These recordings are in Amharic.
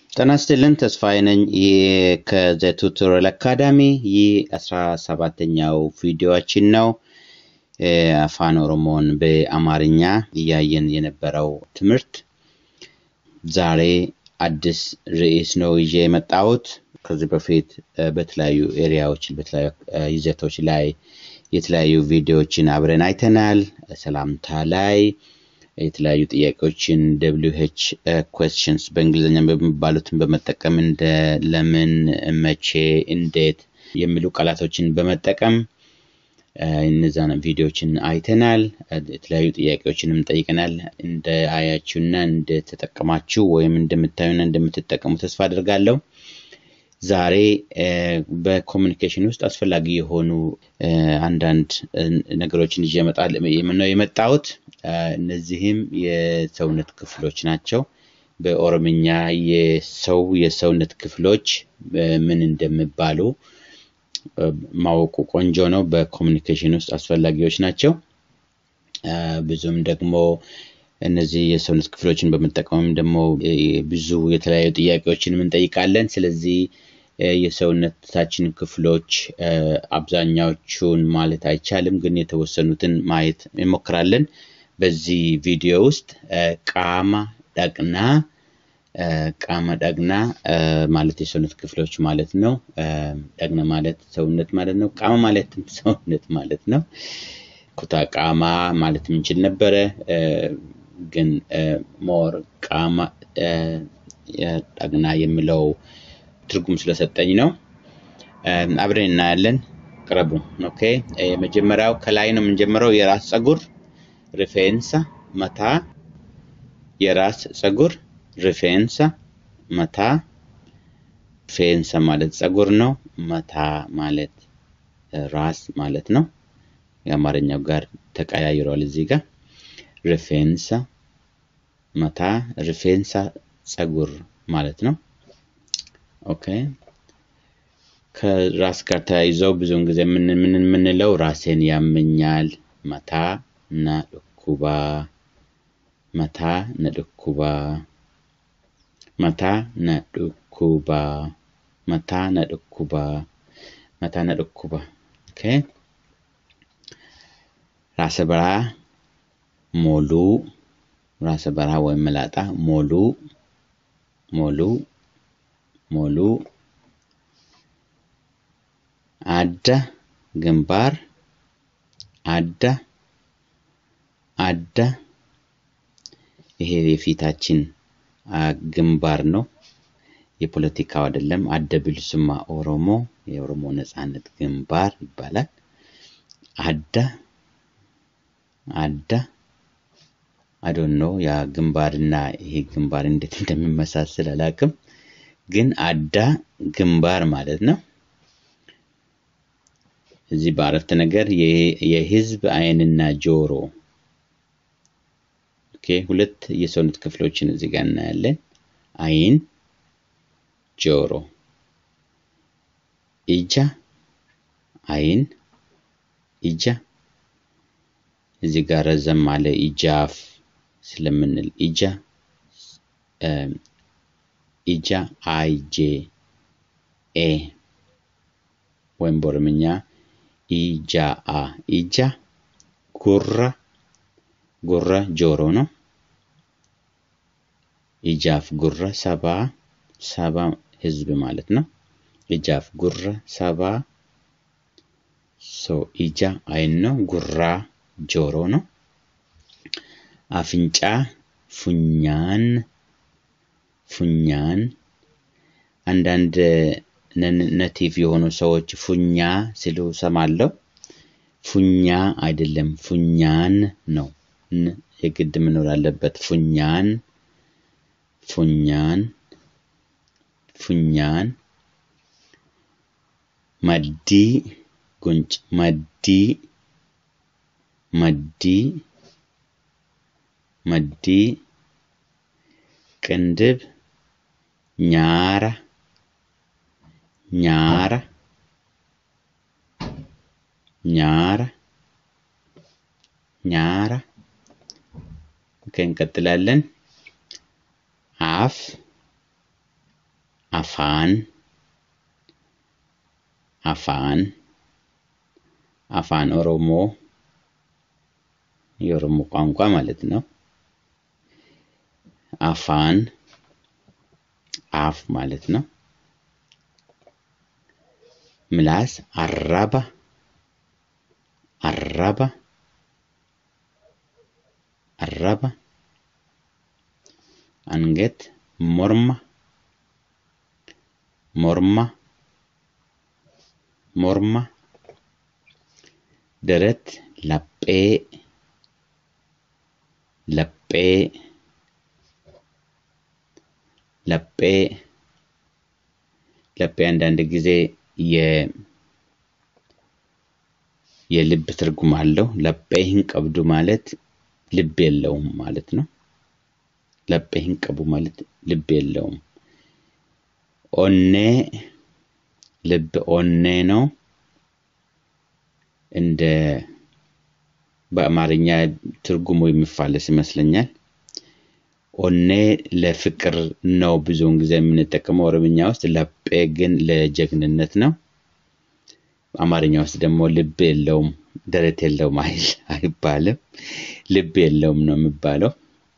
ጤና ይስጥልን ተስፋዬ ነኝ። ይህ ከዘ ቱቶሪያል አካዳሚ ይህ አስራ ሰባተኛው ቪዲዮችን ነው። አፋን ኦሮሞን በአማርኛ እያየን የነበረው ትምህርት ዛሬ አዲስ ርዕስ ነው ይዤ የመጣሁት። ከዚህ በፊት በተለያዩ ኤሪያዎች በተለያዩ ይዘቶች ላይ የተለያዩ ቪዲዮዎችን አብረን አይተናል። ሰላምታ ላይ የተለያዩ ጥያቄዎችን ደብሊው ኤች ኩዌስችንስ በእንግሊዝኛ በሚባሉትን በመጠቀም እንደ ለምን፣ መቼ፣ እንዴት የሚሉ ቃላቶችን በመጠቀም እነዛን ቪዲዮዎችን አይተናል። የተለያዩ ጥያቄዎችንም ጠይቀናል። እንደ አያችሁና እንደተጠቀማችሁ ወይም እንደምታዩና እንደምትጠቀሙ ተስፋ አድርጋለሁ። ዛሬ በኮሚኒኬሽን ውስጥ አስፈላጊ የሆኑ አንዳንድ ነገሮችን ይዤ ነው የመጣሁት። እነዚህም የሰውነት ክፍሎች ናቸው። በኦሮምኛ የሰው የሰውነት ክፍሎች ምን እንደሚባሉ ማወቁ ቆንጆ ነው። በኮሚኒኬሽን ውስጥ አስፈላጊዎች ናቸው። ብዙም ደግሞ እነዚህ የሰውነት ክፍሎችን በመጠቀምም ደግሞ ብዙ የተለያዩ ጥያቄዎችንም እንጠይቃለን። ስለዚህ የሰውነታችን ክፍሎች አብዛኛዎቹን ማለት አይቻልም፣ ግን የተወሰኑትን ማየት እንሞክራለን። በዚህ ቪዲዮ ውስጥ ቃማ ዳቅና ቃማ ዳግና ማለት የሰውነት ክፍሎች ማለት ነው። ዳግና ማለት ሰውነት ማለት ነው። ቃማ ማለትም ሰውነት ማለት ነው። ኩታ ቃማ ማለት የምንችል ነበረ፣ ግን ሞር ቃማ ዳግና የሚለው ትርጉም ስለሰጠኝ ነው። አብረን እናያለን። ቅረቡ። ኦኬ። የመጀመሪያው ከላይ ነው የምንጀምረው። የራስ ፀጉር ሪፌንሳ መታ የራስ ፀጉር ሪፌንሳ መታ። ፌንሳ ማለት ፀጉር ነው። መታ ማለት ራስ ማለት ነው። የአማርኛው ጋር ተቀያይሯል እዚህ ጋር ሪፌንሳ መታ፣ ሪፌንሳ ፀጉር ማለት ነው። ኦኬ ከራስ ጋር ተያይዘው ብዙውን ጊዜ ምን ምን የምንለው ራሴን ያመኛል መታ እና ዱኩባ መታ ነዱኩባ መታ ነዱኩባ መታ ነዱኩባ መታ ነዱኩባ ኦኬ ራሰ በራ ሞሉ ራሰ በራ ወይም መላጣ ሞሉ ሞሉ ሞሉ አዳ ግንባር አዳ አዳ ይሄ የፊታችን ግንባር ነው። የፖለቲካው አይደለም። አደ ብልሱማ ኦሮሞ የኦሮሞ ነጻነት ግንባር ይባላል። አዳ አዳ አዶን ነው ያ ግንባርና ይሄ ግንባር እንዴት እንደሚመሳሰል አላውቅም፣ ግን አዳ ግንባር ማለት ነው። እዚህ በአረፍተ ነገር የህዝብ አይንና ጆሮ ኦኬ፣ ሁለት የሰውነት ክፍሎችን እዚህ ጋር እናያለን። አይን፣ ጆሮ፣ ኢጃ፣ አይን፣ ኢጃ። እዚህ ጋር ረዘም አለ ኢጃፍ ስለምንል ኢጃ ኢጃ አይ ጄ ኤ ወይም በኦሮምኛ ኢጃአ ኢጃ ጉራ ጉራ ጆሮ ነው። ኢጃፍ ጉራ ሰባ ሰባ ህዝብ ማለት ነው። ኢጃፍ ጉራ ሰባ ሶ ኢጃ አይን ነው። ጉራ ጆሮ ነው። አፍንጫ ፉኛን ፉኛን አንዳንድ ነቲቭ የሆኑ ሰዎች ፉኛ ሲሉ ሰማለሁ። ፉኛ አይደለም ፉኛን ነው። የግድ መኖር አለበት። ፉኛን ፉኛን ፉኛን መዲ ጉንጭ መዲ መዲ መዲ ቅንድብ ኛራ ኛራ ኛራ ኛራ ኦኬ እንቀጥላለን። አፍ አፋን አፋን አፋን ኦሮሞ የኦሮሞ ቋንቋ ማለት ነው። አፋን አፍ ማለት ነው። ምላስ አራባ አራባ አራባ አንገት ሞርማ ሞርማ ሞርማ ደረት ላጴ ለጴ ለጴ ለጴ አንዳንድ ጊዜ የልብ ትርጉም አለው። ለጴ ሂንቀብዱ ማለት ልብ የለውም ማለት ነው። ለጴ ሂንቀቡ ማለት ልብ የለውም። ኦኔ ልብ ኦኔ ነው። እንደ በአማርኛ ትርጉሙ የሚፋለስ ይመስለኛል። ኦኔ ለፍቅር ነው ብዙውን ጊዜ የምንጠቀመው ኦሮምኛ ውስጥ፣ ለጴ ግን ለጀግንነት ነው። አማርኛ ውስጥ ደግሞ ልብ የለውም ደረት የለውም አይባልም። ልብ የለውም ነው የሚባለው።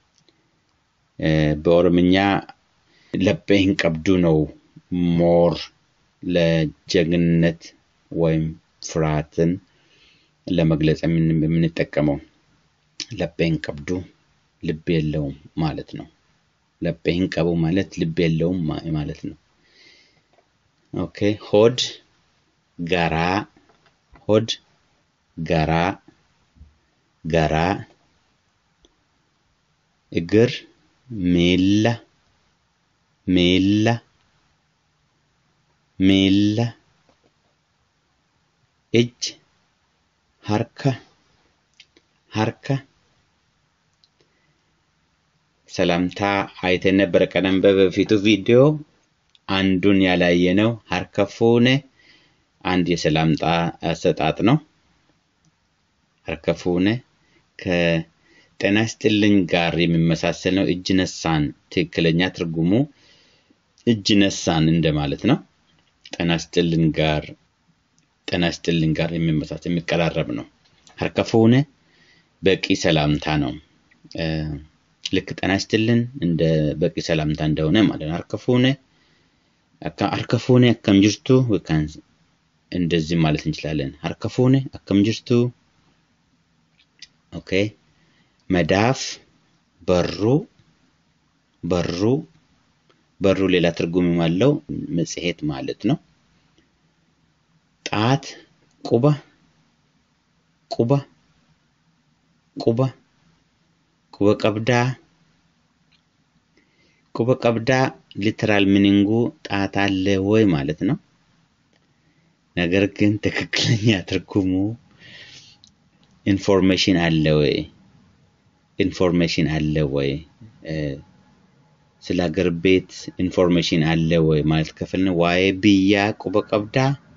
በኦሮምኛ ለጴ ሂንቀብዱ ነው ሞር ለጀግንነት ወይም ፍርሃትን ለመግለጽ የምንጠቀመው። ለጴ ሂንቀብዱ ልብ የለውም ማለት ነው። ለጴ ሂንቀቡ ማለት ልብ የለውም ማለት ነው። ኦኬ ሆድ ጋራ ሆድ ጋራ ጋራ እግር ሜላ ሜላ ሜላ እጅ ሀርካ ሀርካ ሰላምታ አይተን ነበረ ቀደም በፊቱ ቪዲዮ አንዱን ያላየ ነው። ሀርከፉነ አንድ የሰላምታ አሰጣጥ ነው። ሀርከፉነ ከጤና ይስጥልኝ ጋር የሚመሳሰል ነው። እጅ ነሳን ትክክለኛ ትርጉሙ እጅ ነሳን እንደማለት ነው። ጤና ይስጥልኝ ጋር ጤና ይስጥልኝ ጋር የሚመሳሰል የሚቀራረብ ነው። ሀርከፉነ በቂ ሰላምታ ነው። ልክ ጤና ይስጥልን እንደ በቂ ሰላምታ እንደሆነ ማለት ነው። ሀርከፉነ ሀርከፉነ አከም ጅርቱ እንደዚህ ማለት እንችላለን። ሀርከፉነ አከም ጅርቱ ኦኬ። መዳፍ በሩ በሩ በሩ ሌላ ትርጉም አለው መጽሔት ማለት ነው። ጣት ቁባ ቁባ ቁባ ቁበ ቀብዳ ቁበ ቀብዳ ሊተራል ሚኒንጉ ጣት አለ ወይ ማለት ነው። ነገር ግን ትክክለኛ ትርጉሙ ኢንፎርሜሽን አለ ወይ ኢንፎርሜሽን አለ ወይ ስለ ሀገር ቤት ኢንፎርሜሽን አለ ወይ ማለት ከፈልን ዋዬ ብያ ቁበ ቀብዳ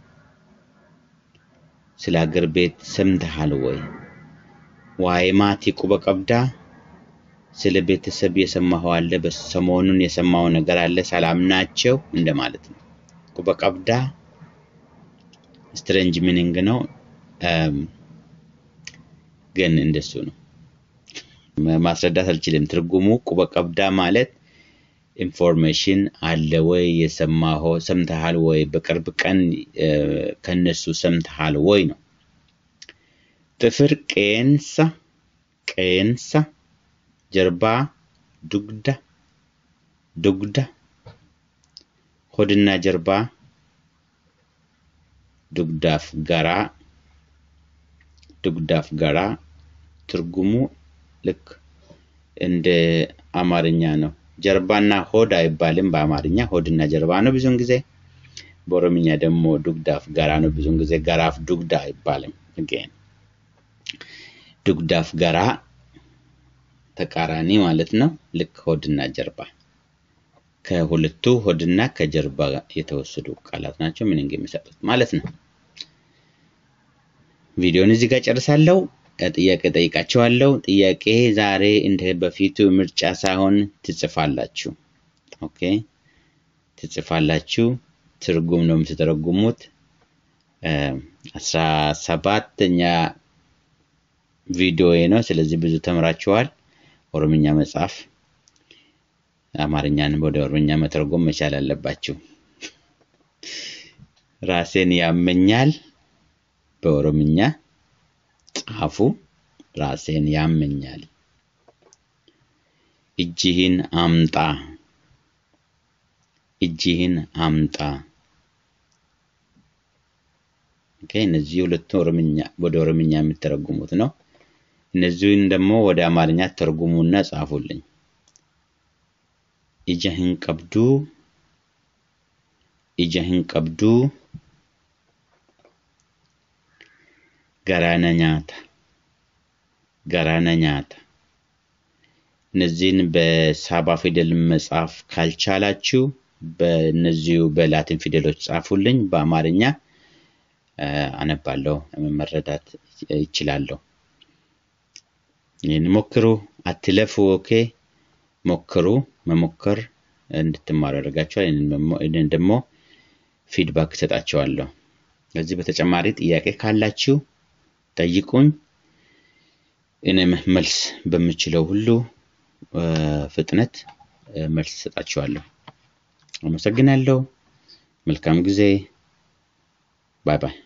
ስለ ሀገር ቤት ሰምተሃል ወይ? ዋዬ ማቲ ቁበ ቀብዳ ስለ ቤተሰብ የሰማኸው አለ? በሰሞኑን የሰማው ነገር አለ? ሰላም ናቸው እንደማለት ነው። ቁበ ቀብዳ ስትሬንጅ ሚኒንግ ነው፣ ግን እንደሱ ነው። ማስረዳት አልችልም። ትርጉሙ ቁበ ቀብዳ ማለት ኢንፎርሜሽን አለ ወይ የሰማኸው ሰምተሃል ወይ በቅርብ ቀን ከነሱ ሰምተሃል ወይ ነው። ጥፍር ቄንሳ ቄንሳ ጀርባ ዱግዳ ዱግዳ ሆድና ጀርባ ዱግዳፍ ገራ ዱግዳፍ ገራ ትርጉሙ ልክ እንደ አማርኛ ነው። ጀርባና ሆድ አይባልም በአማርኛ ሆድና ጀርባ ነው ብዙውን ጊዜ። በኦሮምኛ ደግሞ ዱግዳፍ ገራ ነው ብዙውን ጊዜ። ገራፍ ዱግዳ አይባልም። ግን ዱግዳፍ ገራ ተቃራኒ ማለት ነው። ልክ ሆድና ጀርባ ከሁለቱ ሆድና ከጀርባ የተወሰዱ ቃላት ናቸው ሚኒንግ የሚሰጡት ማለት ነው። ቪዲዮን እዚህ ጋር ጨርሳለሁ። ጥያቄ ጠይቃችኋለሁ። ጥያቄ ዛሬ እንደ በፊቱ ምርጫ ሳይሆን ትጽፋላችሁ። ኦኬ ትጽፋላችሁ። ትርጉም ነው የምትተረጉሙት። አስራ ሰባተኛ ቪዲዮ ነው። ስለዚህ ብዙ ተምራችኋል። ኦሮምኛ መጻፍ፣ አማርኛን ወደ ኦሮምኛ መተርጎም መቻል አለባችሁ። ራሴን ያመኛል በኦሮምኛ ጻፉ። ራሴን ያመኛል። እጅህን አምጣ፣ እጅህን አምጣ። ኦኬ። እነዚህ ሁለቱ ኦሮምኛ ወደ ኦሮምኛ የሚተረጉሙት ነው። እነዚህን ደግሞ ወደ አማርኛ ተርጉሙና ጻፉልኝ። ኢጀህን ቀብዱ፣ ኢጀህን ቀብዱ፣ ገራነ ኛታ፣ ገራነ ኛታ። እነዚህን በሳባ ፊደል መጻፍ ካልቻላችሁ በእነዚሁ በላቲን ፊደሎች ጻፉልኝ። በአማርኛ አነባለሁ፣ መረዳት ይችላለሁ። ይህን ሞክሩ፣ አትለፉ። ኦኬ፣ ሞክሩ። መሞከር እንድትማሩ ያደርጋችኋል። ይህንን ደግሞ ፊድባክ እሰጣችኋለሁ። ከዚህ በተጨማሪ ጥያቄ ካላችሁ ጠይቁኝ። እኔም መልስ በምችለው ሁሉ ፍጥነት መልስ እሰጣችኋለሁ። አመሰግናለሁ። መልካም ጊዜ። ባይ ባይ።